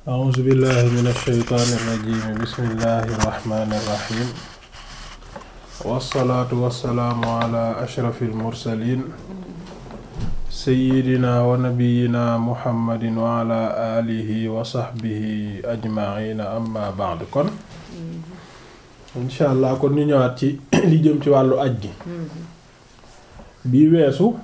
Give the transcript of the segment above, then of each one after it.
a'uuzu billahi min ash-shaytaani irrajim bismillahi irrahmani irrahim wassalaatu wassalaamu ala ashrafi almursalin seyidina wa nabiyina muhammadin wa ala alihi wa sahbihi ajmaina amma ba'd kon insha allah kon ñu ñëwaat ci li jëm ci wàllu aj gi bii weesu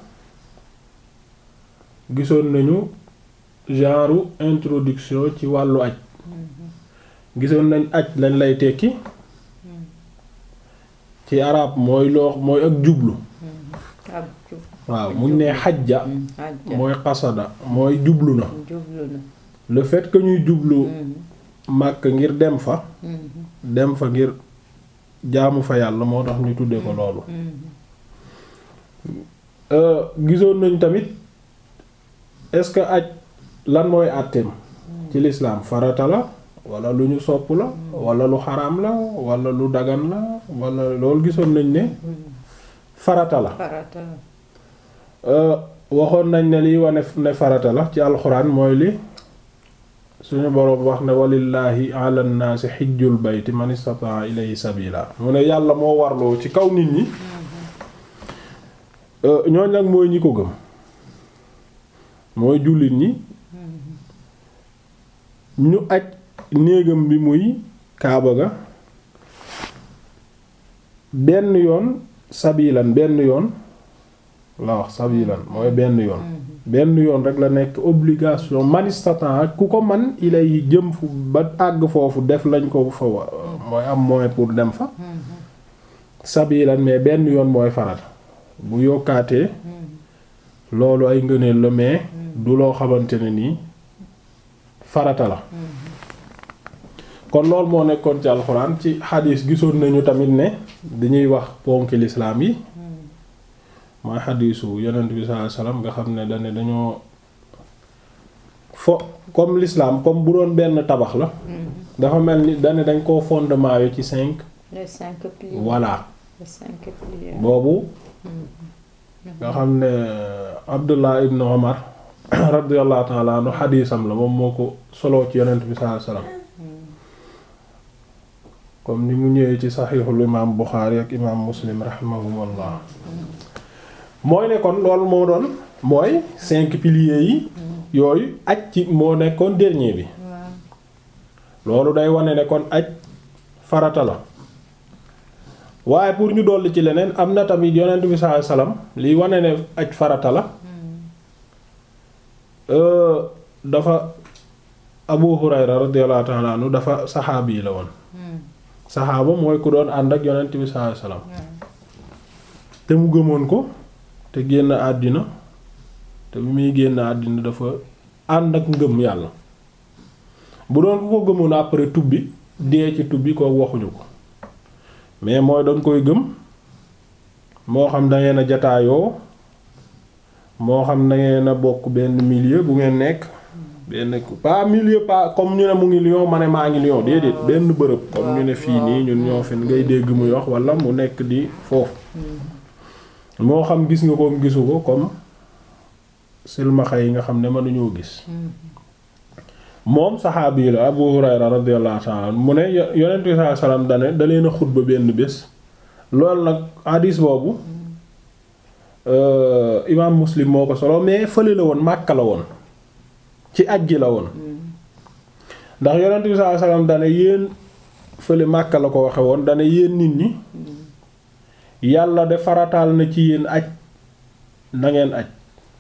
gisoon nañu genre introduction ci wàllu aj gisoon nañ aj lañ lay tekki ci arab mooy loo mooy ak jublu waaw muñ ne xajja mooy xasada mooy jublu na le fait que ñuy jublu màkk ngir dem fa dem fa ngir jaamu fa yàlla moo tax ñu tuddee ko loolu gisoon nañ tamit est-ce que aj lan mooy àtteem ci lislaam farata la wala lu ñu sopp la wala lu xaraam la wala lu dagan la wala loolu gisoon nañ ne farata la waxoon nañ ne liy wane ne farata la ci alxuraan mooy li suñu boroom wax ne walillahi ala nnaasi xijjul bayti man istataa ilayhi sabila mu ne yàlla moo warloo ci kaw nit ñi ñooñ nag mooy ñi ko gëm mooy jullit ñi ñu aj néegam bi muy kaaba ga benn yoon sabilan benn yoon la wax sabilan mooy benn yoon benn yoon rek la nekk obligation manistatan ku ko man ilay jëm fu ba àgg foofu def lañ ko fa mooy am moyen pour dem fa sabilan mais benn yoon mooy farata bu yokkaatee loolu ay ngëneel la mais du loo xamante ne nii farata la kon loolu moo nekkoon ci alxuraan ci xadiis gisoon nañu tamit ne dañuy wax ponki lislaam yi mooy xadiisu yonent bi sallallahu alayhi wasallam nga xam ne dane dañoo fo comme l'islam comme bu doon benn tabax la dafa mel ni dane dañ koo fondement yo ci cinq les cinq piliers voilà les cinq piliers boobu nga xam ne Abdullah ibn Umar radiyallahu ta'ala anhu xadiisam la moom moo ko soloo ci yonent bi sallallahu alayhi wasallam comme ni mu ñëwee ci saxiixul imaam Buxaari ak imaam Muslim rahimahumullah mooy ne kon loolu moo doon mooy cinq piliers yi yooyu aj ci moo nekkoon dernier bi loolu day wane ne kon aj farata la waaye pour ñu dolli ci leneen am na tamit yonent bi sallallahu alayhi wasallam liy wane ne aj farata la dafa Abu Hurayra radiyallahu ta'ala anhu dafa saxaabi yi la woon saxaaba mooy ku doon ànd ak yonent bi sallallahu alayhi wasallam te mu gëmoon ko te génn àddina te bi muy génn àddina dafa ànd ak ngëm yàlla bu doon ku ko gëmoon après tubbi dee ci tubbi ko waxuñu ko mais mooy dañ koy gëm moo xam da ngeen a jataayoo moo xam da ngeen a bokk benn milieu bu ngeen nekk benn pas milieu pas comme ñu ne mu ngi Lyon ma ne maa ngi Lyon déedéet benn bërëb comme ñu ne fii nii ñun ñoo fi ngay dégg muy wax wala mu nekk di foofu moo xam gis nga ko gisu ko comme silmaxa yi nga xam ne mënuñoo gis moom saxaabi la Abu Hurayra radiyallahu ta'ala mu ne yonent bi sallallahu alayhi wasallam dane da leen a xutba benn bés loolu nag hadis boobu imaam Muslim moo ko solo mais fële la woon Makka la woon ci aj gi la woon ndax yonent bi sallallahu alayhi wasallam dane yéen fële Makka la ko waxe woon dane yéen nit ñi yàlla de farataal na ci yéen aj na ngeen aj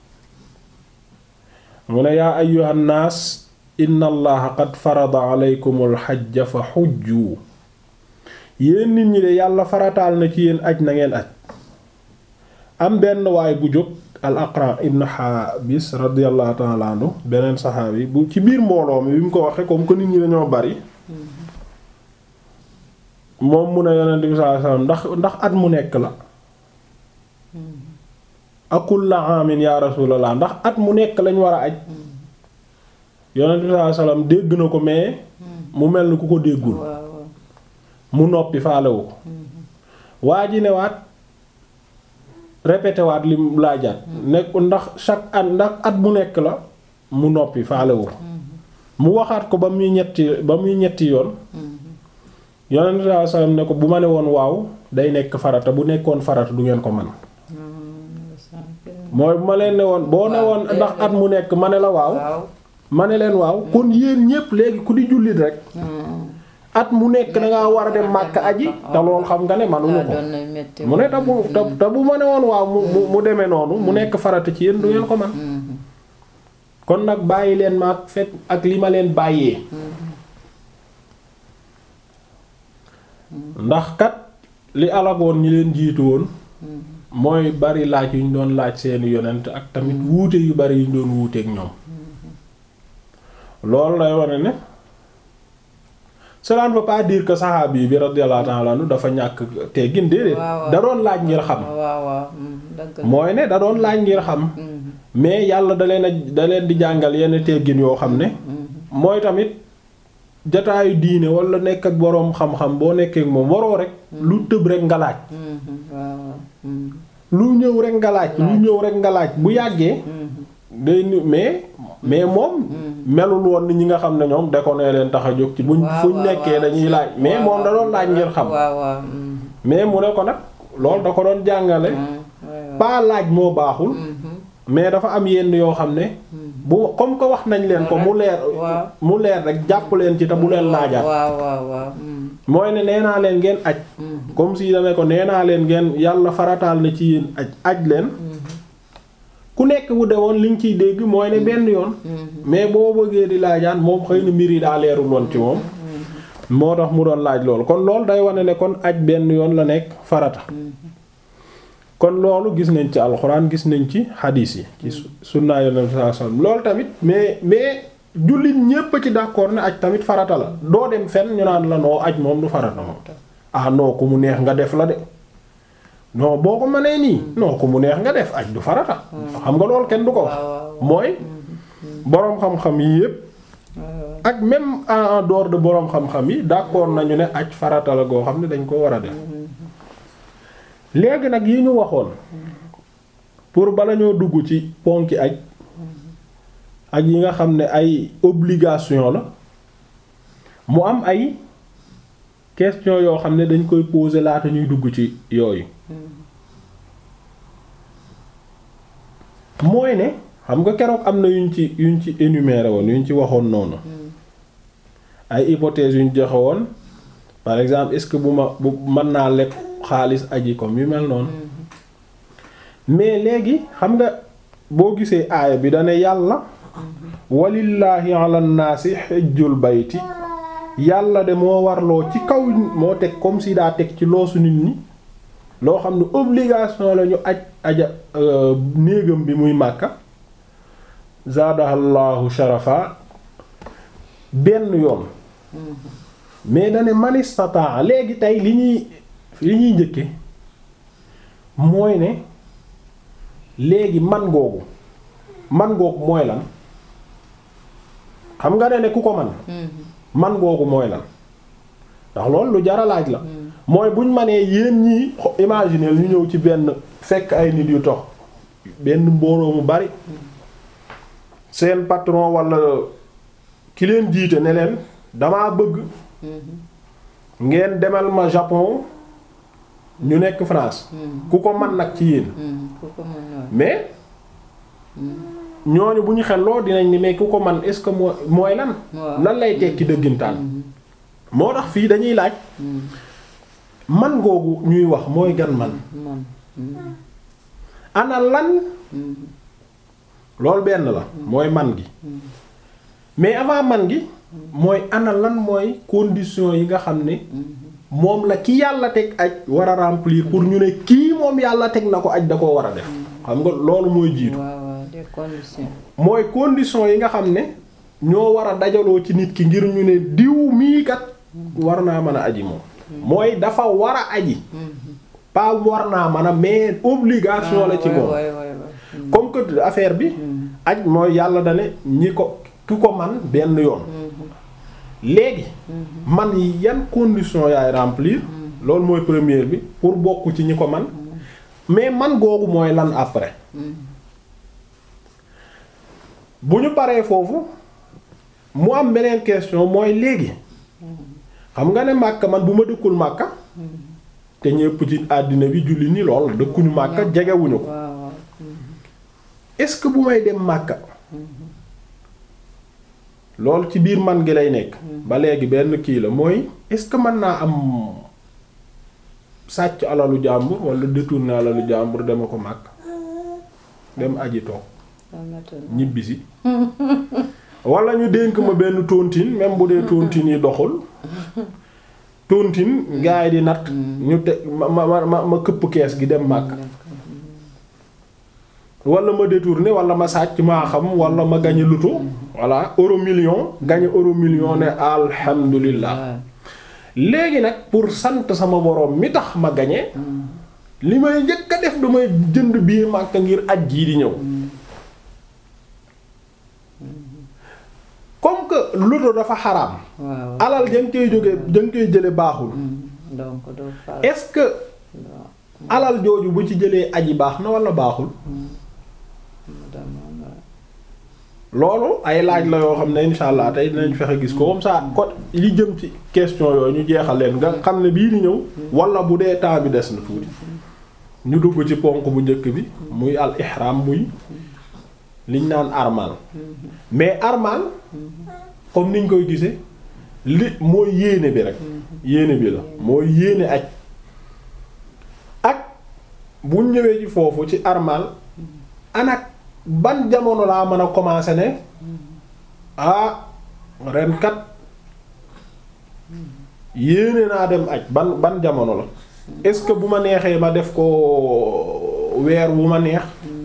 mu ne yaa ayyuhan naas inna allaha qad farada alaykumul hajja fa hujju yéen nit ñi de yàlla farataal na ci yéen aj na ngeen aj am benn waay bu jóg al aqra ibn habis radiyallahu ta'ala anhu beneen saxaabi bu ci biir mbooloo mi bi mu ko waxee comme que nit ñi dañoo bari moom mu ne yonent bi sallallahu alayhi wasallam ndax ndax at mu nekk la akul la amin ya rasulallah ndax at mu nekk lañ war a aj yonent bi sallallahu alayhi wasallam dégg na ko mais mu mel ni ku ko déggul mu noppi faalewu ko waa ji ne waat répété waat lim laajaat nekk ndax chaque at ndax at mu nekk la mu noppi faalewu ko mu waxaat ko ba muy ñetti ba muy ñetti yoon yonent sallallahu alayhi wasallam ne ko bu ma ne woon waaw day nekk farata bu nekkoon farata du ngeen ko man mooy bu ma leen ne woon boo ne woon ndax at mu nekk ma ne la waaw waaw ma ne leen waaw kon yéen ñépp léegi ku di jullit rek at mu nekk da ngaa war a dem màkk aji te loolu xam nga ne manuñu ko doon na metti mu ne te bu te te bu ma ne woon waaw mu mu mu demee noonu mu nekk farata ci yéen du ngeen ko man kon nag bàyyi leen ma ak fekk ak li ma leen bàyyee ndax kat li alagoon ñi leen jiitu woon mooy bari laaj yu ñu doon laaj seeni yonent ak tamit wuute yu bari yu ñu doon wuuteek ñoom loolu lay wane ne cela ne veut pas dire que saxaabi bi radiyallahu ta'ala anhu dafa ñàkk teggin déedéet waaw waaw. da doon laaj ngir xam waaw waaw dëgg la mooy ne da doon laaj ngir xam mais yàlla da leen a da leen di jàngal yenn teggin yoo xam ne mooy tamit jataayu diine wala nekk ak boroom xam-xam boo nekkee ak moom waroo rek lu tëb rek nga laaj waaw waaw lu ñëw rek nga laaj lu ñëw rek nga laaj bu yàggee day ni mais mais moom melul woon ni ñi nga xam ne ñoom da ko nee leen tax a jóg ci buñ waaw fuñ waaw nekkee waaw. dañuy laaj mais waaw moom da doon laaj ngir xam waaw waaw mais mu ne ko nag loolu da ko doon jàngale pas laaj moo baaxul mais dafa am yenn yoo xam ne bu comme que wax nañ leen ko mu leer waaw. mu leer rek jàpp leen ci te bu leen laajaat waaw waaw waaw mooy ne nee naa leen ngeen aj comme si dane ko nee naa leen ngeen yàlla farataal na ci yéen aj aj leen ku nekk bu demoon li nga ciy dégg mooy ne benn yoon mais boo bëggee di laajaat moom xëy na mbir yi daa leerul woon ci moom moo tax mu doon laaj loolu kon loolu day wane ne kon aj benn yoon la nekk farata kon loolu gis nañ ci alxuraan gis nañ ci xadiis yi ci su- sunnaa yonent sallallahu alayhi wasallam loolu tamit mais mais jullit ñépp a ci d'accord ne aj tamit farata la doo dem fenn ñu naan la noo aj moom du farata moom ah non ku mu neex nga def la de non boo ko mënee nii non ku mu neex nga def aj du farata xam nga loolu kenn du ko wax mooy boroom xam-xam yi yépp ak même en dehors de boroom xam-xam yi d'accord nañu ne aj farata la goo xam ne dañ ko war a def léegi nag yi ñu waxoon pour bala ñoo dugg ci ponki aj ak yi nga xam ne ay obligation la mu am ay question yoo xam ne dañ koy poser laata ñuy dugg ci yooyu mooy ne xam nga keroog am na yuñ ci yuñ ci énuméré woon yuñ ci waxoon noonu ay hypothèses yuñ joxe woon par exemple est-ce que bu ma bu mën naa lekk xaalis aji comme yu mel noonu mais léegi xam nga boo gisee aaya bi dane yàlla walillaahi ala naasi xejjul bayti yàlla de moo warloo ci kaw moo teg comme si daa teg ci loosu nit ñi loo xam ne obligation la ñu aj aja néegam bi muy màkka zaadahallahu sharafa benn yoon mais dane manistata léegi tey li ñuy li ñuy njëkke mooy ne léegi man googu man googu mooy lan xam nga ne ne ku ko man man googu mooy lan ndax loolu lu jara laaj la mooy buñ manee yéen ñii imaginer ñu ñëw ci benn fekk ay nit yu tox benn mbooloo mu bari seen patron walla ki leen jiite ne leen damaa bëgg ngeen demal ma Japon ñu nekk France ku ko man nag ci yéen mais ñooñu bu ñu xelloo dinañ ni mais ku ko man est-ce que moo mooy lan lan lay tekki dëggintaan moo tax fii dañuy laaj man googu ñuy wax mooy gan man ana lan loolu benn la mooy man gi mais avant man gi mooy ana lan mooy condition yi nga xam ne moom la ki yàlla teg aj war a remplir pour ñu ne kii moom yàlla teg na ko aj da koo war a def xam nga loolu mooy jiitu des conditions. mooy condition yi nga xam ne ñoo war a dajaloo ci nit ki ngir ñu ne diw mii kat war naa mën a aji moom mooy dafa war a aji pas war naa mën a mais obligation la ci moom comme que affaire bi aj mooy yàlla da ne ñi ko ki ko man benn yoon léegi man yi yan condition yaay remplir loolu mooy première bi pour bokk ci ñi ko man mais man googu mooy lan après bu ñu paree foofu mu am beneen question mooy léegi xam nga ne Makka man bu ma dëkkul Makka te ñépp ci àddina bi julli ni lool dëkkuñu Makka jegewuñu ko waaw waaw est-ce que bu may dem Makka loolu ci biir man gi lay nekk ba léegi benn kii la mooy est-ce que mën naa am sàcc alalu jàmbur wala détourner alalu jàmbur dema ko Makka dem aji toog ñibbisi wala ñu dénk ma benn tontine même bu dee tontine yi doxul tontine gaa yi di natt ñu te ma ma ma ma këpp kees gi dem Makka wala ma détourné wala ma sàcc maa xam wala ma gañe luto voilà euro million gañe euro million ne alhamdulillah léegi nag pour sant sama borom mi tax ma gañe li may njëkk a def damay jënd biir Makka ngir aj jii di ñëw comme que luto dafa xaraam waaw alal jang koy jóge jang koy jële baaxul donc doo faral est-ce que alal jooju bu ci jëlee aji baax na wala baaxul loolu ay laaj la yoo xam ne insha allah tey dinañ fexe gis ko comme ça ko li jëm ci question yooyu ñu jeexal leen nga xam ne bii di ñëw wala bu dee temps bi des na tuuti ñu dugg ci ponk bu njëkk bi muy al ihram muy liñ naan armal mais armal comme niñ koy gisee li mooy yéene bi rek yéene bi la mooy yéene aj ak bu ñëwee ci foofu ci armal anak ban jamono laa mën a commencer ne ah ren kat yéene naa dem aj ban ban jamono la est-ce que bu ma neexee ma def ko weer wu ma neex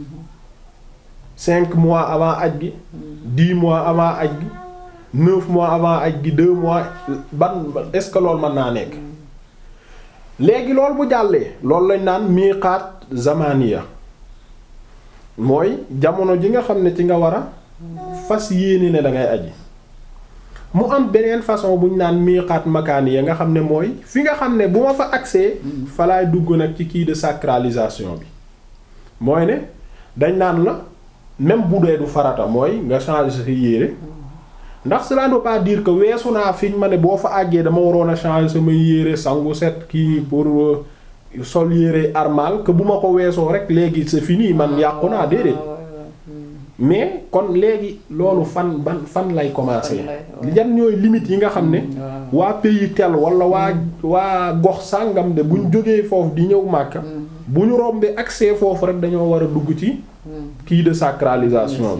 cinq mois avant aj gi dix mois avant aj gi neuf mois avant aj gi deux mois ban est-ce que loolu mën naa nekk léegi loolu bu jàllee loolu lañ naan miqaat zamaniya mooy jamono ji nga xam ne ci nga war a fas yéene ne da ngay aji mu am beneen façon bu ñu naan miqaat makaaniya nga xam ne mooy fi nga xam ne bu ma fa accès fa laay dugg nag ci kii de sacralisation bi mooy ne dañ naan la même bu dee du farata mooy nga changer sa yére ndax cela ne veut pas dire que weesu naa fiñ ma ne boo fa àggee dama waroon a changer sama yére sangu set kii pour sol yére armal que bu ma ko weesoo rek léegi c'est fini man yàqu naa déedéet mais kon léegi loolu fan ban fan lay commencer yan ñooy limites yi nga xam ne waa pays tel wala waa waa gox sàngam de buñ jógee foofu di ñëw Makka bu ñu rombee accès foofu rek dañoo war a dugg ci kii de sacralisation bi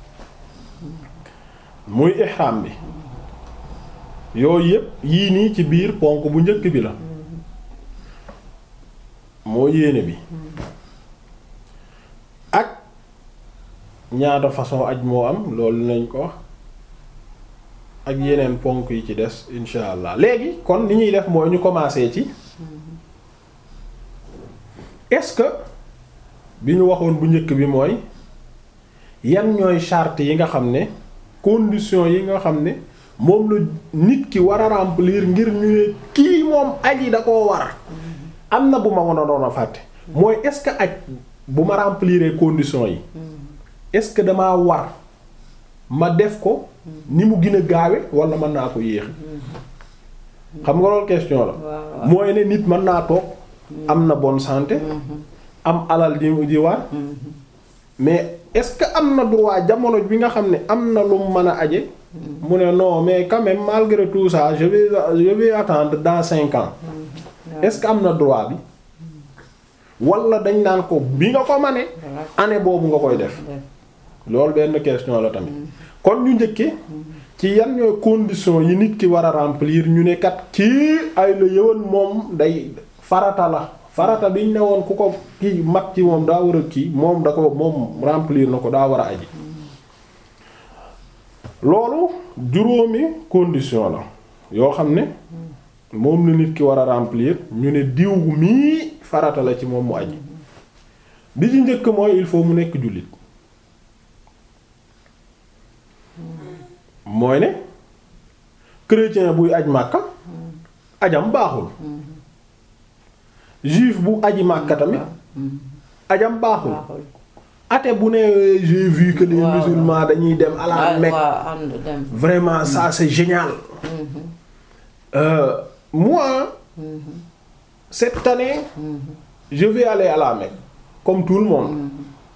muy ihram bi yooyu yépp yii nii ci biir ponk bu njëkk bi la moo yéene bi ak ñaata façon aj moo am loolu nañ ko wax ak yeneen ponk yi ci des insha allah léegi kon li ñuy def mooy ñu commencer ci est-ce que bi ñu waxoon bu njëkk bi mooy yan ñooy charte yi nga xam ne conditions yi nga xam ne moom la nit ki war a remplir ngir ñu ne kii moom aji da koo war am na bu ma mën a doon a fàtte mooy est-ce que aj bu ma remplir conditions yi est-ce que damaa war ma def ko ni mu gën a gaawe wala mën naa ko yéex xam nga loolu question la mooy ne nit mën naa toog am na bonne santé am alal ji ji war mais est-ce que am na droit jamono bi nga xam ne am na lu mu mën a aje mu ne non mais quand même malgré tout ça je vais je vais attendre dans cinq ans est-ce que am na droit bi wala dañ naan ko bi nga ko mane année boobu nga koy def loolu benn question la tamit kon ñu njëkke ci yan ñooy conditions yi nit ki war a remplir ñu ne kat kii ay la yëwan moom day farata la farata biñ ne woon ku ko kii mag ci moom daa war a kii moom da ko moom remplir na ko daa war a aji loolu juróomi condition la yoo xam ne moom la nit ki war a remplir ñu ne diw mii farata la ci moom mu aji bi ci njëkk mooy il faut mu nekk jullit mooy ne chrétien buy aj màkka ajam baaxul juif bu aji màkka tamit ajam baaxul athée bu ne j'ai vu que les Waaw. musulmans dañuy dem à la ah Mecque waaw ànd dem. vraiment ça c'est génial Mhm, Euh, moi mhm, cette année mhm, je vais aller à la Mecque comme tout le monde mhm,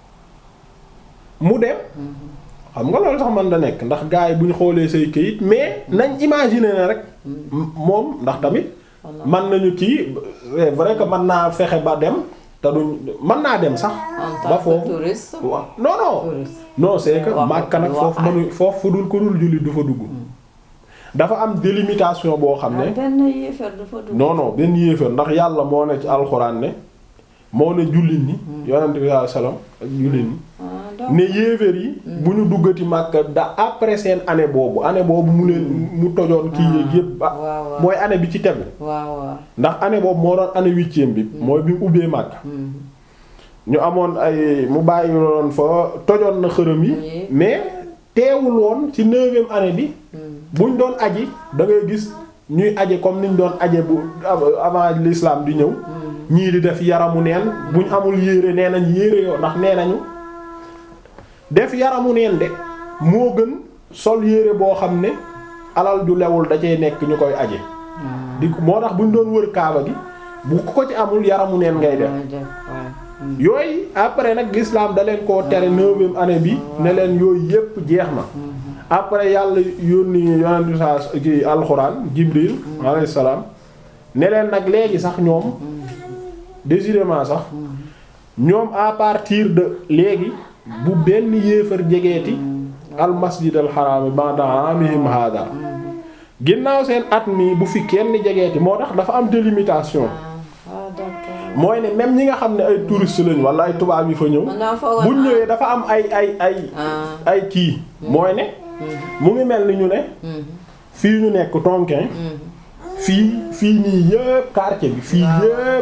mu dem mhm. xam nga loolu sax man da nekk ndax gars yi bu ñu xoolee say këyit mais nañ imaginer ne rek m- moom ndax tamit Voilà. man nañu kii c'est vrai que mën naa fexe ba dem te duñ mën naa dem sax en ba tant que foofu touriste. waaw non non touriste. non c'est que Waaw, Makka nag waaw. foofu mënu foofu fu dul ko dul jullit du fa dugg dafa am délimitation boo xam ah ne benn yéefar dafa dugg. non non benn yéefar ndax yàlla moo ne ci alxuraan ne moo ne jullit ñi yonent bi sallallahu alayhi wasallam ak jullit ñi ah donc ne yéefar yi bu ñu duggati Makka da après seen année boobu année boobu mu leen mu tojoon kii yéeg yépp waaw ba waaw. mooy année bi ci tegu waaw waaw. ndax année boobu moo doon année huitième bi mooy bi mu ubbee Makka Mhm. ñu amoon ay mu bàyyi loon fa tojoon na xërëm yi Oui. mais teewul woon ci neuvième année bi Mhm. buñ doon aji da ngay gis ñuy aje comme niñ doon aje bu avant l'islam di ñëw ñii di def yaramu neen buñ amul yére nee nañ yére yoo ndax nee nañu def yaramu neen de moo gën sol yére boo xam ne alal ju lewul da cee nekk ñu koy aje Ah. di ko moo tax buñ doon wër kaaba gi bu ko ci amul yaramu neen ngay def Ngay def waaw. Mhm. yooyu après nag l'islam da leen koo tere neuvième année bi ne leen yooyu yépp jeex na après yàlla yónni yonent bi saa ki alxuraan jibril alayhi salaam ne leen nag léegi sax ñoom décidément sax ñoom à partir de léegi bu benn yéefar jegeeti al masjid al haram ba'da amihim hada ginnaaw seen at mi bu fi kenn jegeeti moo tax dafa am délimitation ah ah d'accord. mooy ne même ñi nga xam ne ay touristes lañ wala ay tubaab yi fa ñëw man daa foogoon buñ ñëwee dafa am ay ay ay ah. ay kii mooy ne Mhm. mu ngi mel ni ñu ne Mhm. fii ñu nekk Tonkin Mhm. fii fii nii yëpp quartier bi fii yëpp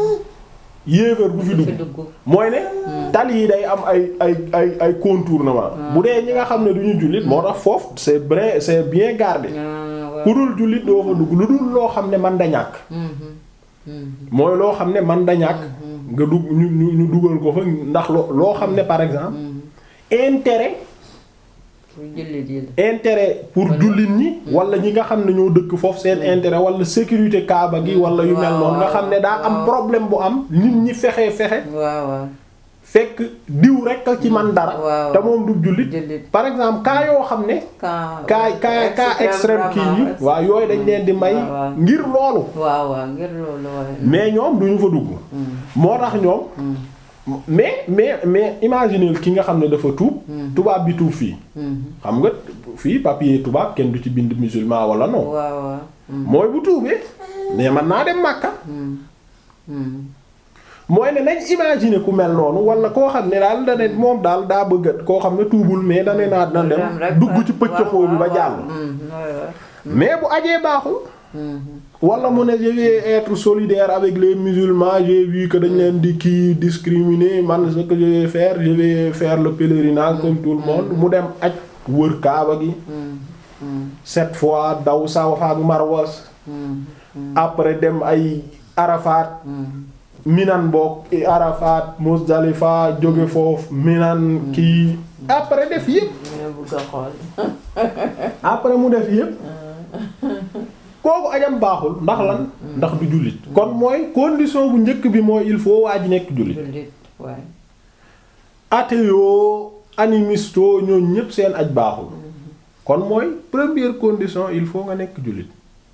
yéefar bu fi du fi dugg dugg. mooy ne tali yi day am ay ay ay ay contournement bu dee ñi nga xam ne du ñu jullit moo tax foofu c'est vrai c'est bien gardé ah waaw. ku dul jullit doo fa dugg lu dul loo xam ne man da ñàkk Mhm. Mhm. mooy loo xam ne man da ñàkk nga dugg ñu ñu ñu dugal ko fa ndax loo loo xam ne par exemple Mhm. intérêt pour jullit yi la. intérêt pour jullit ñi wala ñi nga xam ne ñoo dëkk foofu seen intérêt wala sécurité kaaba gi wala yu mel noonu nga xam ne daa am waaw. problème bu am nit ñi fexe fexe waaw waaw. fekk diw rek a ci man dara waaw. te moom du jullit jullit. par exemple cas yoo xam ne cas cas cas cas extrême kii yi vraiment, waaw yooyu dañ leen di may waaw, waaw. ngir loolu waaw waaw ngir loolu waaye. mais ñoom duñu fa dugg Mm. moo tax ñoom Mm. mais mais mais imaginez ki nga xam ne dafa tuub tubaab bi tuub fii Mhm. xam nga fii papier tubaab kenn du ci bind musulman wala non waaw waaw. Mm. mooy bu tuubee mais man naa dem Makka Mm. Mm. mooy ne nañ imaginer ku mel noonu wala koo xam ne daal da ne moom daal daa bëgg a koo xam ne tuubul mais da ne naa na dem Dem rek, dugg ci pëccëxoo bi ba waaw, jàll waaw. Mm. waaw waaw. mais bu ajee baaxul Mhm. wala mu ne je vais être solidaire avec les musulmans j'ai vu que dañ leen di kii discriminer man ce que je vais faire je vais faire le pèlerinage comme tout le monde mu dem aj wër Kaaba gi Mm. Mm. sept fois daw Safa ak Marwa Mm. après dem ay Arafat Mm. Minan boog Arafat Muzdalifa jóge foofu Minan kii après def yépp ñu bëgg a xool. après mu def yépp kooku ajam baaxul ndax lan ndax du jullit kon mooy condition bu njëkk bi mooy il faut waa ji nekk jullit jullit waaye. athée animiste ñooñu ñépp seen aj baaxul kon mooy première condition il faut nga nekk jullit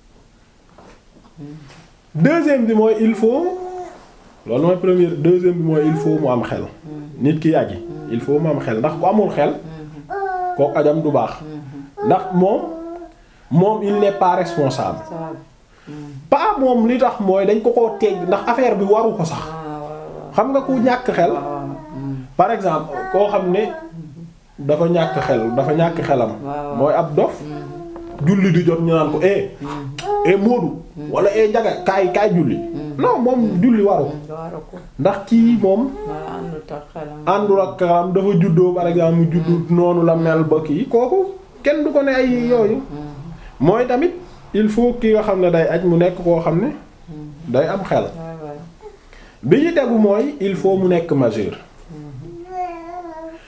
deuxième bi mooy il faut loolu mooy première deuxième bi mooy il faut mu am xel nit ki aji il faut mu am xel ndax ku amul xel kooku ajam du baax ndax moom moom il n'est pas responsable ça va. pas moom li tax mooy dañ ko koo tegg ndax affaire bi waru ko sax ah waaw waaw. xam nga ku ñàkk xel waaw. Mm. par exemple koo xam ne dafa ñàkk xel dafa ñàkk xelam waaw. mooy ab dof julli di jot ñu naan ko eh eh Moodu wala eh Njaga kaay kaay julli non moom julli waru ko waru ko. ndax kii moom waaw àndut ak xelam. àndul ak xelam dafa juddoo par exemple mu juddu noonu la mel ba kii kooku kenn du ko ne ay yooyu mooy tamit il faut ki nga xam ne day aj mu nekk koo xam ne day am xel waaw waaw. bi ñu tegu mooy il faut mu nekk majeur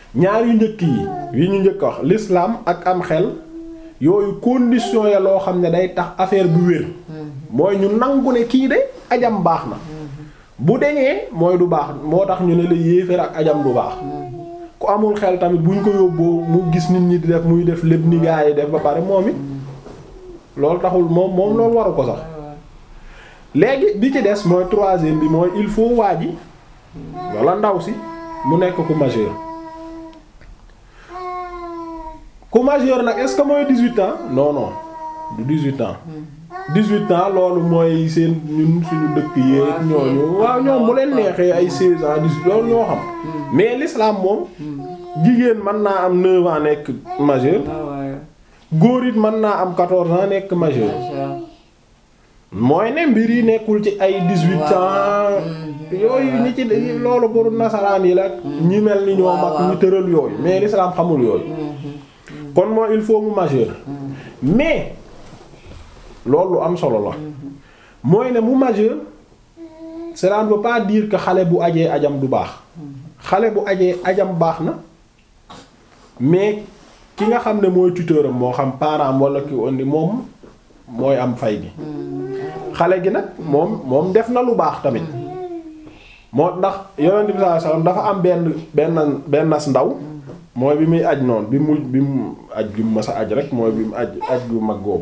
ñaar yu njëkk yi yi ñu njëkk wax l'islam ak am xel yooyu condition ya loo xam ne day tax affaire bu wér mooy ñu nangu ne kii de ajam baax na bu deñee mooy du baax moo tax ñu ne la yéeféer ak ajam du baax ku amul xel tamit buñ ko yóbboo mu gis nit ñi di def muy def lépp ni gaa yi def ba pare moom it loolu taxul moom moom loolu waru ko sax léegi bi ci des mooy troisième bi mooy il faut waa ji walla ndaw si mu nekk ku majeur ku majeur nag est-ce que mooy 18 ans non non du 18 ans 18 ans loolu mooy seen ñun suñu dëkk yeeg ñooñu waaw ñoom mu leen neexee ay 16 ans 18 loolu ñoo xam mais l'islam moom jigéen mën naa am 9 ans nekk majeur góor it mën naa am 14 ans nekk majeur mooy ne mbir yi nekkul ci ay 18 ans yooyu ñi ci loolu pour nasaraan yi la ñi mel ni ñoom ak ñu tëral yooyu mais l'islam xamul yooyu kon mooy il faut mu majeur mais loolu lu am solo la mooy ne mu majeur cela ne veut pas dire que xale bu ajee ajam du baax xale bu ajee ajam baax na mais ki nga xam ne mooy tuteur am moo xam parent am wala ki indi moom mooy am fay gi xale gi nag moom moom def na lu baax tamit moo ndax yonent bi sallallahu alayhi wasallam dafa am benn benn benn nas ndaw mooy bi muy aj noonu bi mu bi mu aj bi mu mës a aj rek mooy bi mu aj aj bu mag googu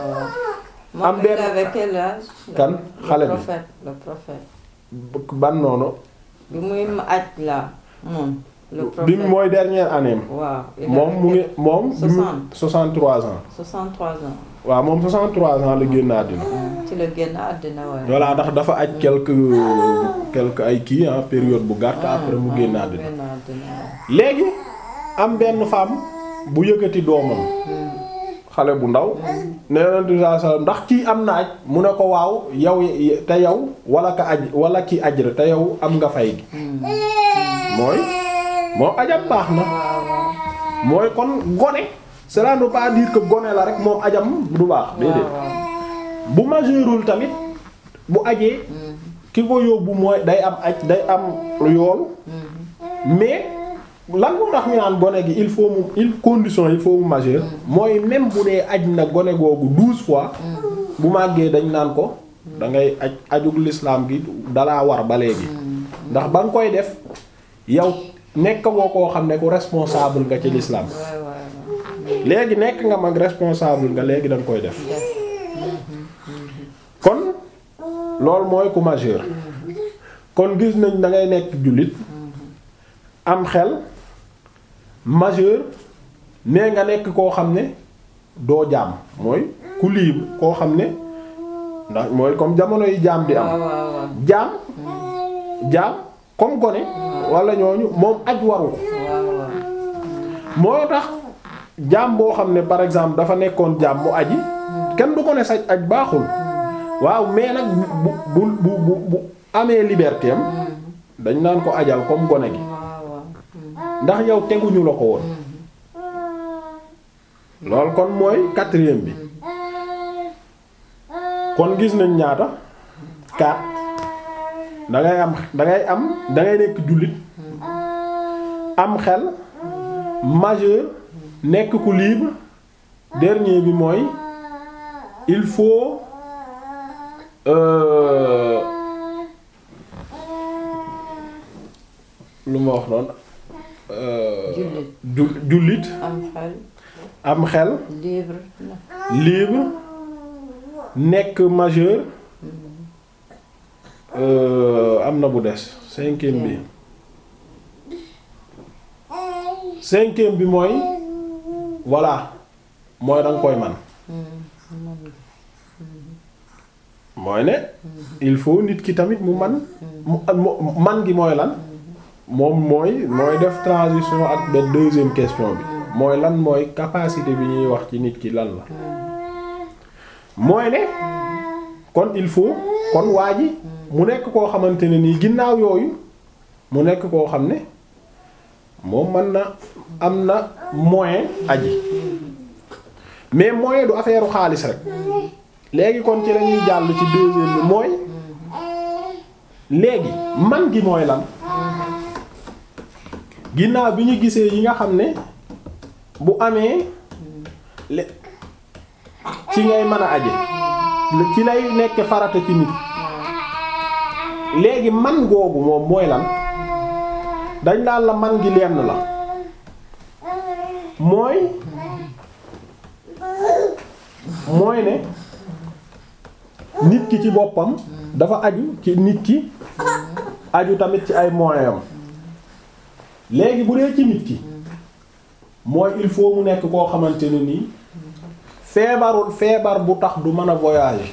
am benn avec quel âge kan xale le bi prophète le prophète ban noonu bi muy aj la moom le bi prophète mu mooy dernière année am waaw il moom avait mu ngi moom bi mu 60. 63 ans 63 ans waaw moom 63 ans la génn àddina ci la génn àddina waaye voilà ndax dafa aj quelque quelque ay kii ah période bu gàtt après mu génn àddina génn àddina léegi am benn femme bu yëkkati doomam xale bu ndaw nee na sallallahu alayhi wasallam ndax kii am na aj mu ne ko waaw yow te yow wala ka aj wala ki aj rek te yow am nga fay gi mooy moom ajam baax na mooy kon gone cela ne veut pas dire que gone la rek moom ajam du baax déedéet bu majeurul tamit bu ajee ki ko yóbbu mooy day am aj day am yool mais lan moo tax ñu naan gone gi il faut mu il condition il faut mu majeur mooy même bu dee aj na gone googu douze fois bu màggee dañ naan ko da ngay aj ajug l'islam gi dalaa war ba léegi ndax ba nga koy def yow nekk woo koo xam ne ku responsable nga ci l'islam waay waay waay léegi nekk nga mag responsable nga léegi da nga koy def kon loolu mooy ku majeur kon gis nañ da ngay nekk jullit am xel majeur nee nga nekk koo xam ne doo jaam mooy ku libre koo xam ne ndax mooy comme jamono yi jaam di am waaw waaw waaw jaam jaam comme gone wala ñooñu moom aj waru ko waaw waaw moo tax jaam boo xam ne par exemple dafa nekkoon jaam mu aji kenn du ko ne saj aj baaxul waaw mais nag bu bu bu bu bu amee liberté am dañ naan ko ajal comme gone gi waaw waaw ndax yow teguñu la ko woon loolu kon mooy quatrième bi kon gis nañ ñaata quatre dangay am dangay am dangay nekk jullit am xel majeur nekk ku libre dernier bi mooy il faut euh, lu ma wax noonu euh, Jullit. ju- jullit am xel am xel libre na libre nekk majeur euh, am na bu des cinquième bi cinquième bi mooy voilà mooy danga koy man mooy ne il faut nit ki tamit mu man mu mu- man gi mooy lan moom mooy mooy def transition ak benn deuxième question bi mooy lan mooy capacité bi ñuy wax ci nit ki lan la mooy ne kon il faut kon waa ji mu nekk koo xamante ne nii ginnaaw yooyu mu nekk koo xam ne moom mën na am na moyen aji mais moyen du affaire xaalis rek léegi kon ci lañuy jàll ci deuxième bi mooy léegi man gi mooy lan ginnaaw bi ñu gisee yi nga xam ne bu amee le ci ngay mën a aje ci lay nekk farata ci nit léegi man googu moom mooy lan dañ daan la man gi lenn la mooy mooy ne nit ki ci boppam dafa aju ci nit ki aju tamit ci ay moyens am léegi bu dee ci nit ki mooy il faut mu nekk koo xamante ne nii feebarul feebar bu tax du mën a voyager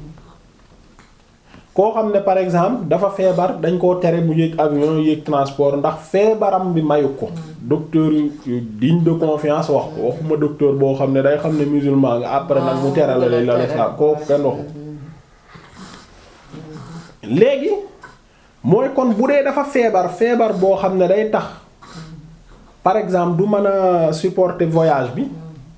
koo xam ne par exemple dafa feebar dañ koo tere mu yéeg avion yéeg transport ndax feebaram bi mayu ko docteur yu digne de confiance wax ko waxuma docteur boo xam ne day xam ne musulman nga après nag mu tere la lay la la kooku kenn waxu léegi mooy kon bu dee dafa feebar feebar boo xam ne day tax par exemple du mën a supporter voyage bi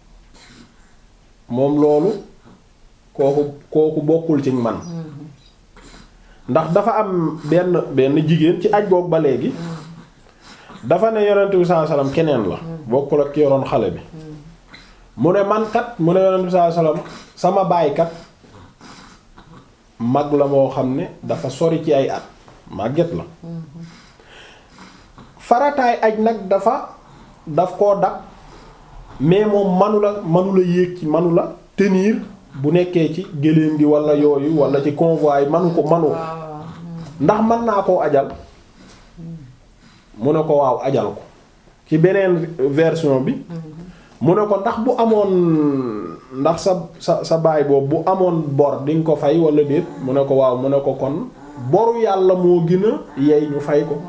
moom loolu kooku kooku bokkul ci man ndax dafa am benn benn jigéen ci aj boog ba léegi dafa ne yonent bi sallallahu alayhi wasallam keneen la bokkul ak ki yoroon xale bi mu ne man kat mu ne yonent bi sallallahu alayhi wasallam sama baay kat mag la moo xam ne dafa sori ci ay at màgget la farataay aj nag dafa daf koo dab mais moom manula manula yéeg ci manula tenir bu nekkee ci gëléem gi wala yooyu wala ci convoi yi manu ko manu ko ndax mën naa koo ajal mu ne ko waaw ajal ko ci beneen version bi mu ne ko ndax bu amoon ndax sa sa sa baay boobu bu amoon bor di nga ko fay wala déet mu ne ko waaw mu ne ko kon boru yàlla moo gën a yey ñu fay ko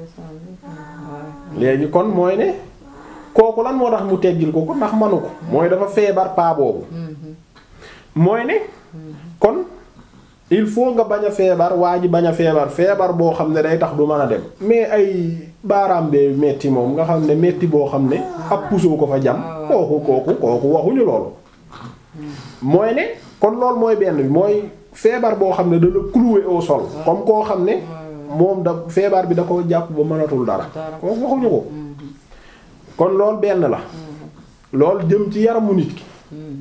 léegi kon mooy ne kooku lan moo tax mu teggil ko ko ndax manu ko mooy dafa feebar paa boobu mooy ne kon il faut nga bañ a feebar waa ji bañ a feebar feebar boo xam ne day tax du mën a dem mais ay baaraam bee metti moom nga xam ne metti boo xam ne ab puso ko fa jam kooku kooku kooku waxuñu loolu mooy ne kon loolu mooy benn bi mooy feebar boo xam ne da la clouer au sol comme koo xam ne moom da feebar bi da ko jàpp ba mënatul dara kooku waxuñu ko kon loolu benn la loolu jëm ci yaramu nit ki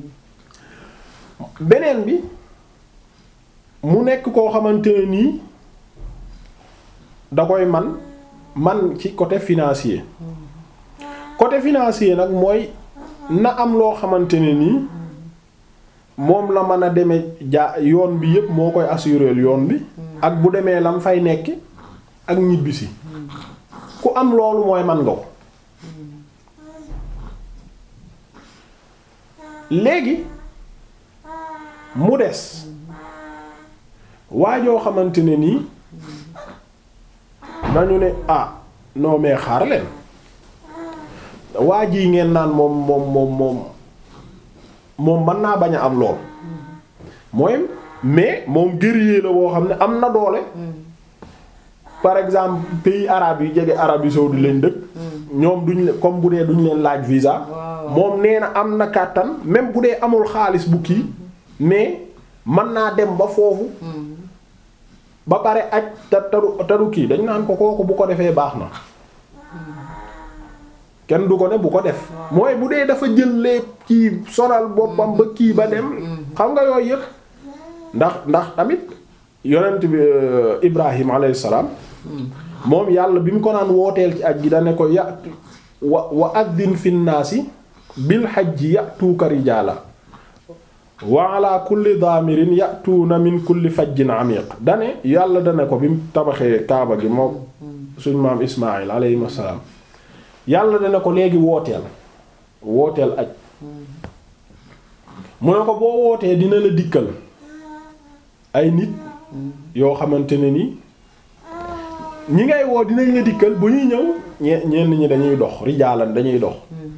beneen bi mu nekk koo xamante ne nii da koy man man ci côté financier côté financier nag mooy na am loo xamante ne nii moom la mën a demee ja yoon bi yépp moo koy assurer yoon bi ak bu demee lam fay nekk ak ñibbisi ku am loolu mooy man nga ko léegi mu des waajoo xamante ne nii nañu ne ah non mais xaar leen waa ji ngeen naan moom moom moom moom moom mën naa bañ a am lool mooy mais moom guerrier la boo xam ne am na doole par exemple pays arabes yi jege Arabie saoudite lañ dëkk ñoom duñ comme bu dee duñ leen laaj visa moom nee na am na kàttan même bu dee amul xaalis bu kii mais mën naa dem ba foofu ba pare aj te tadu tadu kii dañ naan ko kooku bu ko defee baax na kenn du ko ne bu ko def mooy bu dee dafa jël lépp kii sonal boppam ba kii ba dem xam nga yooyu yëpp ndax ndax tamit yonent bi Ibrahim alayhi salaam moom yàlla bi mu ko naan wooteel ci aj gi da ne ko yatu wa wa addin fi nnaasi bil hajji yatuuka rijaala wa ala kulli daamirin yatuuna min kulli fajjin amiq dane yàlla dane ko bi mu tabaxee kaaba gi moom suñ maam Ismaayil alayhi salaam yàlla dana ko léegi wooteel wooteel aj mu ne ko boo wootee dina la dikkal ay nit yoo xamante ne ni ñi ngay woo dinañ la dikkal bu ñuy ñëw ñe ñenn ñi dañuy dox rijaalan dañuy dox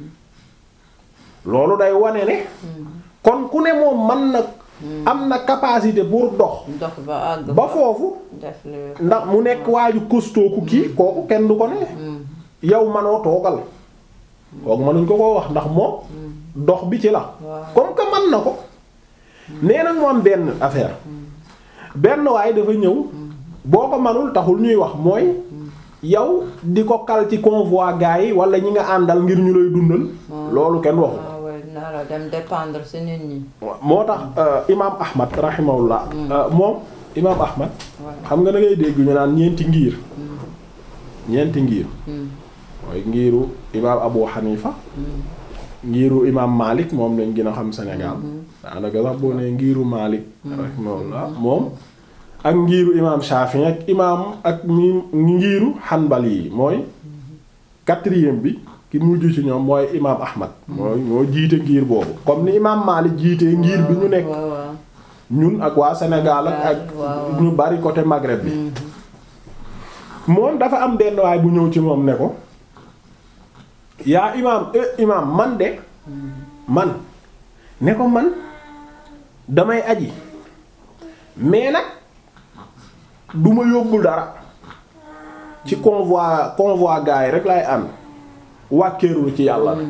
loolu day wane ne kon ku ne moom man na am na capacité pour dox dox ba àgg ba foofu def li ndax mu nekk waaju costaud ku kii kooku kenn du ko ne yow manoo toogal kooku mënuñ ko koo wax ndax moom dox bi ci la comme que man na ko nee nag mu am benn affaire benn waaye dafa ñëw boo ko manul taxul ñuy wax mooy yow di ko kal ci convoi gars yi wala ñi nga àndal ngir ñu lay dundal loolu kenn waxu ah ouais nara dem dépendre ci nit ñi. moo tax imaam Ahmad rahimahullah moom imaam Ahmad Ouais. xam nga da ngay dégg ñu naan ñeenti ngir ñeenti ngir Hmm. mooy ngiru imaam Abu Hanifa ngiru imaam Malik moom lañ gën a xam Sénégal daanaka sax boo nee ngiru Malik rahimahullah moom ak ngiru imaam Shafi'i ak imaam ak mi ngiru Hanbali yi mooy quatrième bi ki mujj ci ñoom mooy imaam Ahmad mooy moo jiite ngir boobu comme ni imaam Malik jiitee ngir bi ñu nekk waaw waaw. ñun ak waa Sénégal ak ak waaw. ñu bari côté Maghreb bi moom dafa am benn waay bu ñëw ci moom ne ko yaa imaam eh imaam man de man ne ko man damay aji mais nag du ma yóbbul dara ci convoi convoi gars yi rek laay ànd wàkkeerlu ci yàlla rek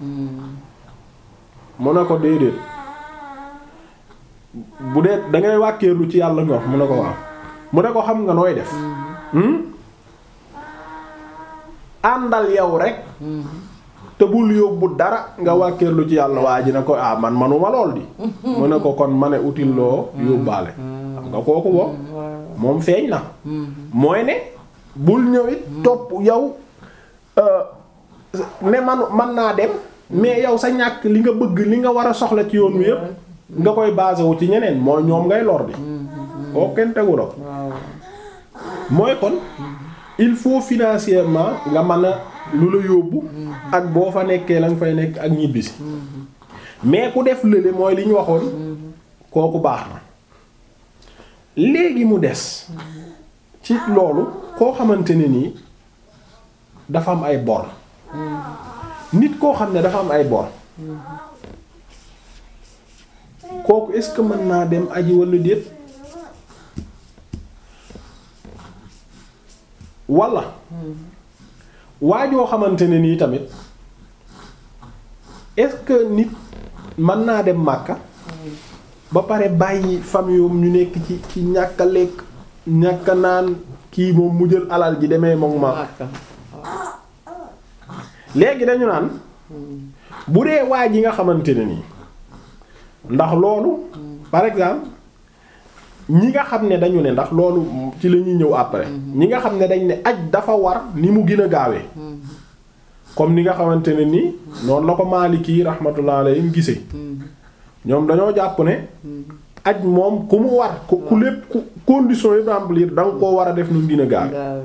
mu ne ko déedéet bu dee dangay wàkkeerlu ci yàlla nga wax mu ne ko waaw mu ne ko xam nga nooy def hmm? àndal yow rek te bul yóbbu dara nga wàkkeerlu ci yàlla waa ji ne ko ah man manuma lool di mu ne ko kon ma ne util loo yóbbaale xam nga kooku boobu moom feeñ na mooy ne bul ñëwit topp yow euh, ne man man naa dem mais yow sa ñàkk li nga bëgg li nga war a soxla ci yoon wi yépp nga koy basé wu ci ñeneen mooy ñoom ngay lor di koo kenn tegu la ko waaw mooy kon il faut financièrement nga mën a lu la yóbbu ak boo fa nekkee la nga fay nekk ak ñibbisi mais ku def lële mooy li ñu waxoon kooku baax na léegi mu des ci loolu koo xamante ne nii dafa am ay bor nit koo xam ne dafa am ay bor kooku est-ce que mën naa dem aji walla déet walla waajoo xamante ne nii tamit est-ce que nit mën naa dem Makka ba pare bàyyi famille ñu nekk ci ci ñàkk a lekk ñàkk a naan kii moom mu jël alal ji demee moom ma Makka. léegi dañu naan bu dee waa ji nga xamante ne nii ndax loolu par exemple ñi nga xam ne dañu ne ndax loolu ci la ñuy ñëw après ñi nga xam ne dañ ne aj dafa war ni mu gën a gaawee comme ni nga xamante ne nii noonu la ko Maliki rahmatullah alayhi gisee ñoom dañoo jàpp ne aj moom ku mu war ku ku lépp ku condition yi remplir da nga koo war a def nu mu gën a gaawee gaaw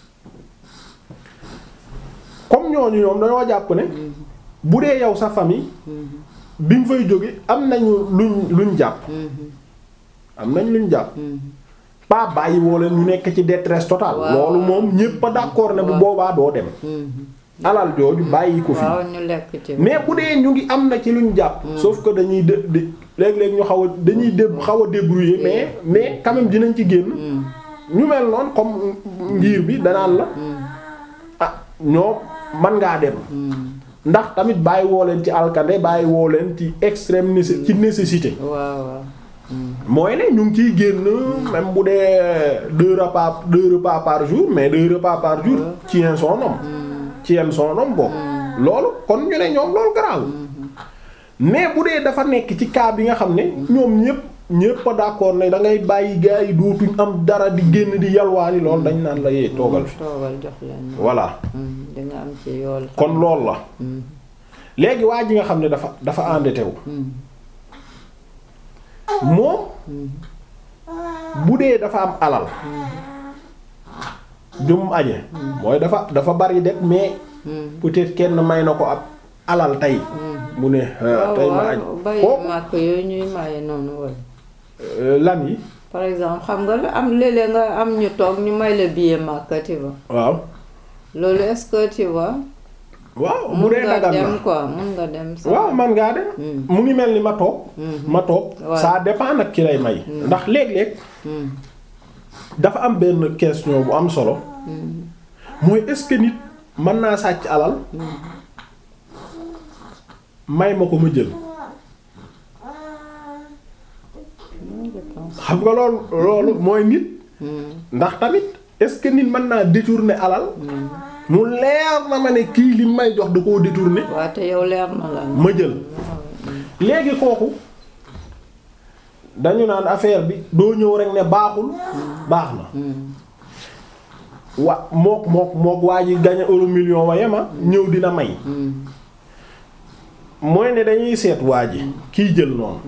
comme ñooñu ñoom dañoo jàpp ne bu dee yow sa famille bi nga fay jóge am nañu luñ luñ jàpp am nañ luñ jàpp pas bàyyi woo leen ñu nekk ci détresse totale Waaw. loolu moom ñépp a d'accord ne bu Waaw. boobaa doo dem alal jooju bàyyi ko fi waaw ñu lekk ci mais bu dee ñu ngi am na ci luñ jàpp sauf que dañuy dé di léeg-léeg ñu xaw a dañuy dé xaw a débrouiller mais mais quand même dinañ ci génn ñu mel noonu comme ngir bi danaan la ah ñoo man ngaa dem ndax tamit bàyyi woo leen ci alkande bàyyi woo leen ci extrême nécess ci nécessité waaw waaw mooy ne ñu ngi ciy génn même bu dee deux repas deux repas par jour mais deux repas par jour ci un son homme ci un son homme boobu loolu kon ñu ne ñoom loolu garaaw mais bu dee dafa nekk ci cas bi nga xam ne ñoom ñépp ñépp a d'accord ne da ngay bàyyi gars yi dootuñ am dara di génn di yalwaani loolu dañ naan la yee toogal fi toogal jox leen voilà di nga am ci yool kon loolu la léegi waa ji nga xam ne dafa dafa endetté wu moom bu dee dafa am alal jum aje mooy dafa dafa bari det mais peut-être kenn may na ko ab alal tey mu ne ah, tey ma aj bay kooku màkk yooyu ñuy maye noonu wala euh, lan yi par exemple xam nga la am léeg-léeg nga am ñu toog ñu may la billet màkk tu vois waaw loolu est-ce que tu vois waaw bu mun dee nga dagan dem na quoi mun nga dem sax waaw man ngaa dem mu ngi mel ni ma toog ma toog Ouais. ça dépend nag ki lay may ndax léeg-léeg dafa am benn question bu am solo mooy est-ce que nit mën naa sàcc alal may ma ko ma jël je pense xam nga loolu loolu mooy nit ndax tamit est-ce que nit mën naa détourner alal mu leer na ma ne kii li may jox da koo détourner waa te yow leer na la ma jël léegi kooku dañu naan affaire bi doo ñëw rek ne baaxul baax na wa mook mook mook waa ji gañe euro million wa yema ñëw dina may mooy ne dañuy seet waa ji kiy jël noonu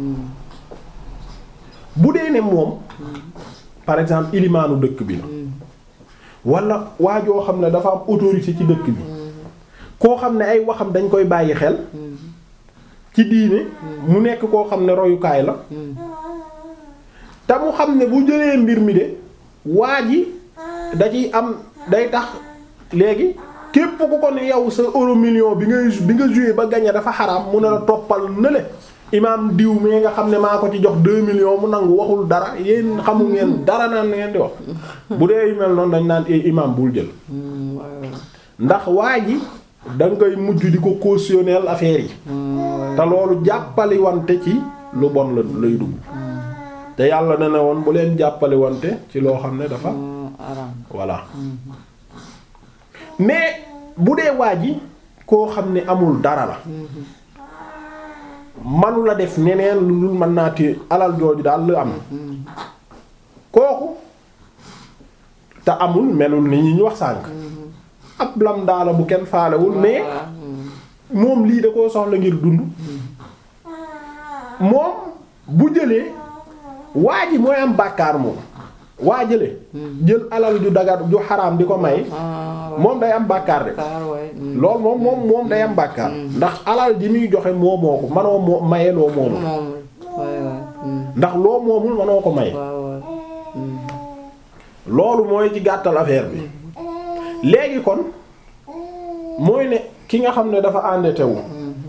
bu dee ne moom par exemple ilimaanu dëkk bi la wala waa joo xam ne dafa am autorité ci dëkk bi koo xam ne ay waxam dañ koy bàyyi xel ci diine mu nekk koo xam ne royukaay la te mu xam ne bu jëlee mbir mi de waa ji da ciy am day tax léegi képp ku ko ne yow sa euro million bi nga bi nga joué ba gagné dafa xaraam mu ne la toppal nële imaam diw mais nga xam ne maa ko ci jox 2 millions mu nangu waxul dara yéen xamu ngeen dara naan ngeen di wax bu dee yu mel noonu dañ naan eh imaam bul jël ndax waa ji da nga koy mujj di ko cautionner affaire yi te loolu jàppali wante ci lu bon la lay dugg te yàlla na ne woon bu leen jàppali wante ci loo xam ne dafa voilà mais bu dee waa ji koo xam ne amul dara la manu la def neneen lu dul mën naa téye alal jooju daal la am kooku te amul melul ni ñi ñu wax sànk ab lam daala bu kenn faalewul mais moom lii da koo soxla ngir dund moom bu jëlee waa ji mooy am bàkkaar moom waa jële jël alal ju dagar ju xaraam di ko may moom day am bàkkaar de loolu moom moom moom day am bàkkaar ndax alal ji muy joxe moo moo ko manoo moo maye loo moomul ndax loo moomul manoo ko maye loolu mooy ci gàttal affaire bi léegi kon mooy ne ki nga xam ne dafa endetté wu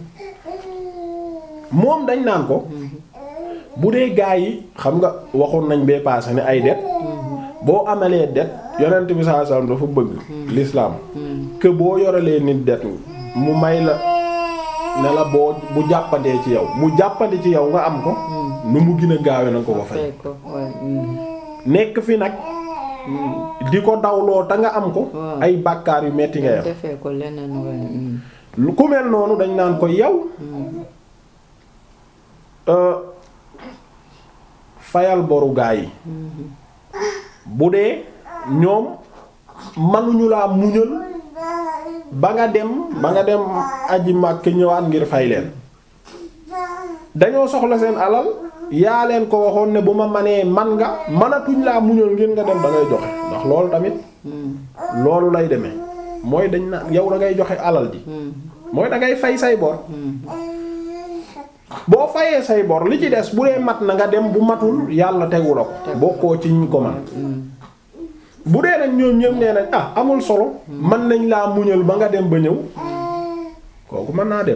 moom dañ naan ko bu dee gaa yi xam nga waxoon nañ bee paase ne ay det boo amalee det yonent bi sallallahu alayhi wasallam dafa bëgg l'islam que boo yoralee nit det mu may la ne la boo bu jàppandee ci yow mu jàppandi ci yow nga am ko nu mu gën a gaawe na ko ko fay nekk fi nag di ko dawloo te nga am ko ay bàkkaar yu metti nga yam defee ko leneen waay lu ku mel noonu dañ naan ko yow fayal boru gaa yi bu dee ñoom manuñu laa muñal ba nga dem ba nga dem aji màkk ñëwaat ngir fay leen dañoo soxla seen alal yaa leen ko waxoon ne bu ma manee man nga manatuñ laa muñal ngir nga dem da ngay joxe ndax loolu tamit loolu lay demee mooy dañ na yow da ngay joxe alal ji mooy da ngay fay say bor boo fayee say bor li ci des bu dee mat na nga dem bu matul yàlla tegu la ko bokkoo ci ñu ko man bu dee nag ñoom ñëpp nee nañ ah amul solo mën nañ laa muñal ba nga dem ba ñëw kooku mën naa dem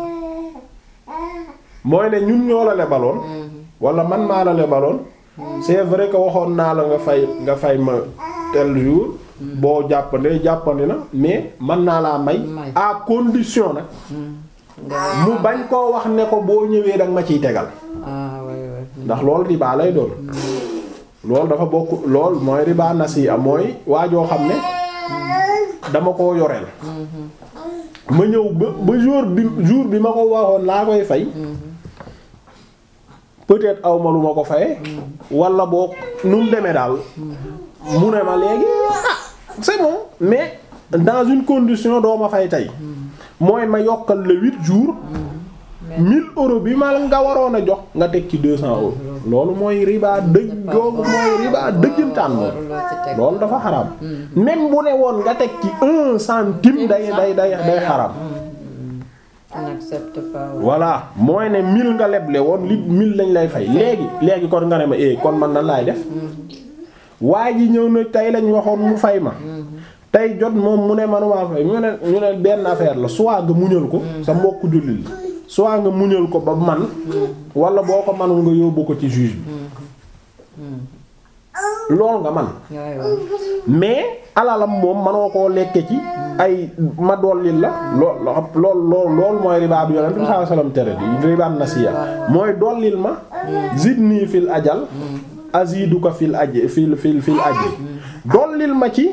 mooy ne ñun ñoo la lebaloon wala man maa la lebaloon c'est vrai que waxoon naa la nga fay nga fay ma tel jour boo jàppandee jàppandi na mais mën naa laa may à condition nag mu bañ koo wax ne ko boo ñëwee danga ma ciy tegal ndax loolu riba lay doon loolu dafa bokk lool mooy riba nasiya mooy waajoo xam ne dama koo yoreel ma ñëw ba ba jour bi jour bi ma ko waxoon laa koy fay peut-être aw ma lu ma ko faye wala boo nu mu demee daal mu ne ma léegi ah c'est bon mais dans une condition doo ma fay tey mooy ma yokkal le huit jours mille euros bi ma nga waroon a jox nga teg ci deux cents euros loolu mooy riba dëgg googu mooy riba dëggantaan moom loolu dafa xaraam même bu ne woon nga teg ci un centime day day day day xaraam voilà mooy ne mille nga leble woon li mille lañ lay fay léegi léegi kon nga ne ma eh kon man nan laay def waa ji ñëw na tey lañ waxoon mu fay ma tey jot moom mu ne manumaa fay mu ne ñu ne benn affaire la soit nga muñal ko sa mbokku jullit la soit nga muñal ko ba man wala boo ko manul nga yóbbu ko ci juge bi lool nga man waay waay mais alalam moom manoo koo lekke ci ay ma dollil la lool lool lool lool mooy riba bi yonent bi sallallahu alayhi wasallam tere di riba nasiya mooy dollil ma zidni fil ajal aziduka fil aj fil fil fil ajri dollil ma ci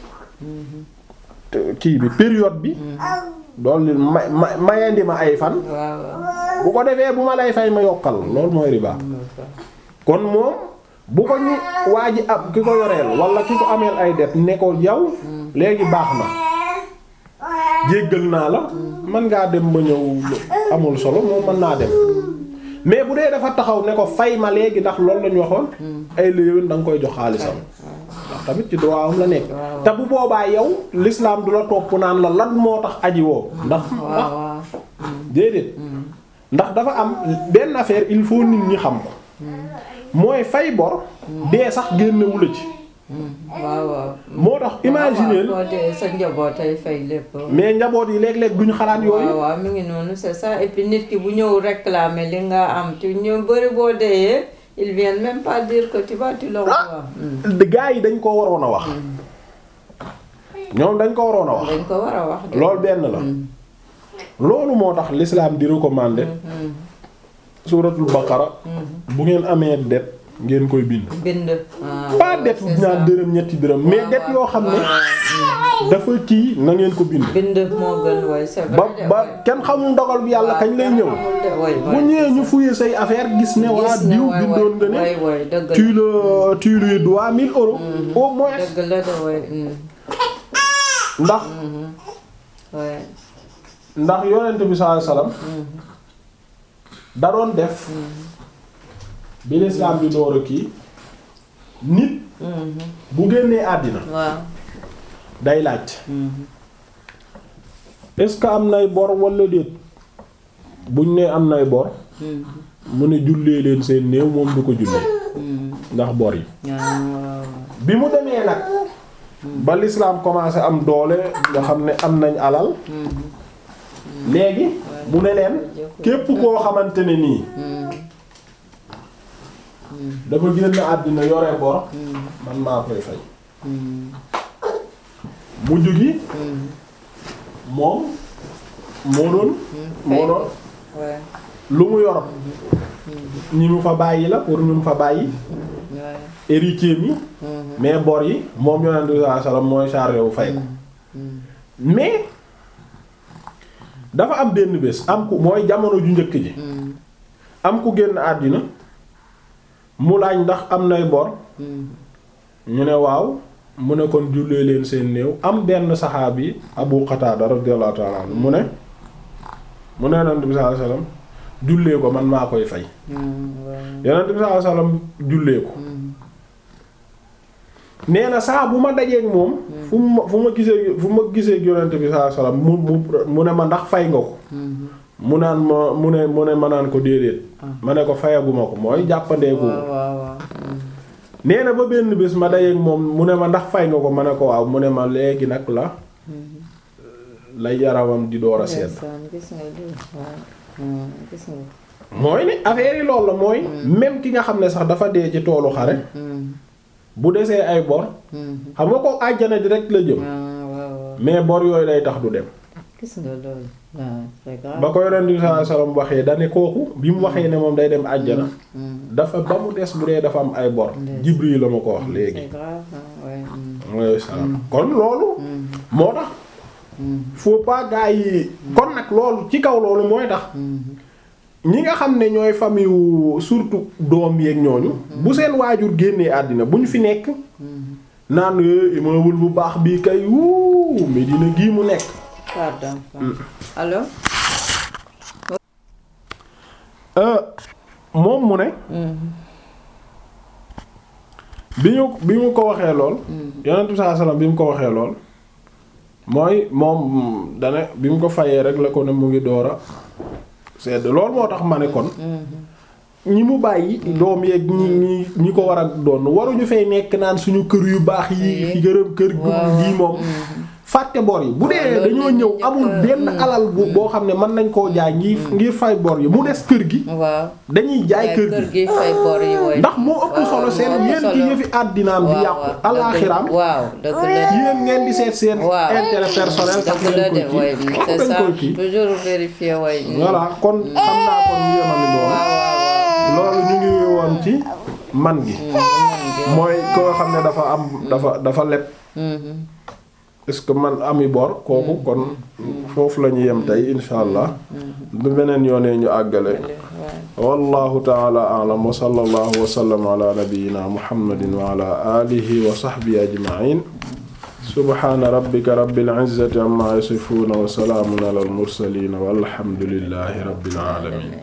te- kii bi période bi dollil ma ma mayandi ma ay fan waaw waaw bu ko defee bu ma lay fay ma yokkal loolu mooy riba kon moom bu ko ñu waa ji ab ki ko yoreel wala ki ko ameel ay det ne ko yow léegi baax na jéggal naa la mën ngaa dem ba ñëw amul solo moom mën naa dem mais bu dee dafa taxaw ne ko fay ma léegi ndax loolu lañu waxoon ay léewén da nga koy jox xaalisam ndax tamit ci droit am la nekk te bu boobaa yow l'islam du la topp naan la lan moo tax aji woo ndax waaw waaw déedéet ndax dafa am benn affaire il faut nit ñi xam ko mooy fay bor dee sax génnewu la ci waaw waaw moo tax imaginer boo dee sa njaboot ay fay lépp mais njaboot yi léeg-léeg duñu xalaat yooyu waaw waaw mi ngi noonu c'est ça et puis nit ki bu ñëw réclamer li nga am ci ñu bëri boo deeyee ils viennent même pas dire que tu vas tu leur dois. Hmm. gaa yi dañ ko waroon a wax ñoom dañ ko waroon a wax dañ ko war a wax de. loolu benn la loolu moo tax l'islam di recommander suuratul baqara bu ngeen amee det ngeen koy bind bind. ah, pas ouais, det c'est ñaar ça. dërëm ñetti dërëm mais det yoo xam ne dafa kii na ngeen ko bind bind moo gën way c'est vrai ba de, ba ouais. kenn xamul ndogal bi yàlla kañ lay ñëw Xamul de, ouais, bu ouais, ñëwee c'est ñu ça. fouiller say affaire gis ne waa Gis ne, diw ouais, bindoon nga ne ouais, ouais, dëgg la. tu le tu lui dois 1000 euros au moins dëgg la de way. hmm. ndax ouais. ndax yonent bi sallallahu alayhi wasallam da doon def bi l'islam bi door a kii nit Mhm. bu génnee àddina waaw. day laaj Mhm. est-ce que am nay bor wala déet buñ ne am nay bor Mhm. mu ne jullee leen seen néew moom du ko jullee Mhm. ndax bor yi Ah, waaw. bi mu demee nag ba l'islam commencé am doole nga xam ne am nañ alal Mhm. léegi mu ne leen képp koo xamante ne nii Mhm. dafa génn àddina yore bor Mhm. man maa koy fay Mhm. mujj gi Mhm. moom moo doon moo doon Ouais. lu mu yor ñi mu fa bàyyi la pour ñu mu fa bàyyi Ouais. héritier mi Mhm. mais bor yi moom yonent bi sallallahu alayhi wasallam mooy chargé wu fay ko Mhm. mais dafa am benn bés am ku mooy jamono ju njëkk ji Mhm. am ku génn àddina mu laaj ndax am nay bor Mhm. ñu ne waaw mu ne kon jullee leen seen néew am benn saxaabi Abu Qatada radiyallahu ta'ala anhu mu ne mu ne yonent bi sallallahu alayhi wasallam jullee ko man maa koy fay Mhm. Ouais. yonent bi sallallahu alayhi wasallam jullee ko Mhm. nee na saa bu ma dajeek moom fu ma fu ma gisee fu ma gisee yonent bi sallallahu alayhi wasallam mu mu mu ne ma ndax fay nga ko Mhm. mu naan ma mu ne mu ne ma naan ko déedéet ma ne ko fayaguma ko mooy jàppandeeku waaw waaw waaw. Mhm. nee na ba benn bés ma dajeek moom mu ne ma ndax fay nga ko ma ne ko waaw mu ne ma léegi nag la lay yaramam di door a sedd Ndeysaan, gis nga lii waaw. Mhm. gis nga. mooy ne affaire yi loolu la mooy même ki nga xam ne sax dafa dee ci toolu xare Mhm. bu desee ay bor Mhm. xam nga ko àjjana direct la jëm Ah, waaw waaw. mais bor yooyu day tax du dem gis nga loolu. waaw c'est grave. ba ko yonent bi sallallahu alayhi wasallam waxee dane kooku bi mu waxee ne moom day dem àjjana Mhm. dafa ba mu des bu dee dafa am ay bor Ndeysaan. Jibril la ma ko wax léegi c'est grave ah, ouais. Mhm. alayhi salaam kon loolu Mhm. moo tax Mhm. faut pas gars yi kon nag loolu ci kaw loolu mooy tax Mhm. ñi nga xam ne ñooy famille wu surtout doom yeeg ñooñu bu seen waajur génnee àddina bu ñu fi nekk Mhm. naan eh, immeuble bu baax bii kay wuu Medina gii mu nekk pardon. allo. Euh, moom mu ne Mhm. bi ñu bi mu ko waxee lool yonent bi sallallahu alayhi wasallam bi mu ko waxee lool mooy moom dane bi mu ko fayee rek la ko ne mu ngi door a sedd loolu moo tax ma ne kon Mhm. ñi mu bàyyi doom yeeg ñi ñi ñi ko war a doon waruñu fay nekk naan suñu kër yu baax yi fi gërëm kër gu waaw gi moom Mhm. fàtte bor yi bu dee loolu dañoo la ñuy ñëw njëkk amul a- benn alal bu boo xam ne mën nañ koo jaay ngir ngir fay bor yi mu des kër gi waaw dañuy jaay yaay kër kër gi gi fay bor yi woy ndax moo ëpp waaw, solo seen moo ëpp yéen ci solo. yëfi àddinaam di waaw yàqu waaw, dëgg la. alaaxiraam waaw dëgg la yéen ngeen di seet seen waaw intérêt personnel tax dëgg la de ngeen koy woy kii c'est dañ ça koy kii toujours vérifier woy voilà kon xam naa kon yéemali loolu waaw waaw loolu ñu ngi woon ci man gi mooy ko nga xam ne dafa am dafa dafa leb waaw est-ce que man ami bor kooku kon foofu la ñu yem tey insha allah bu beneen yoonee ñu àggale wallahu taala a'lam wa sallallahu wa sallam ala nabiyyina muhammadin wa ala alihi wa sahbihi ajma'in subhana rabbika rabbil izzati amma yasifuna wa salamun ala al mursalin walhamdulillahi rabbil alamin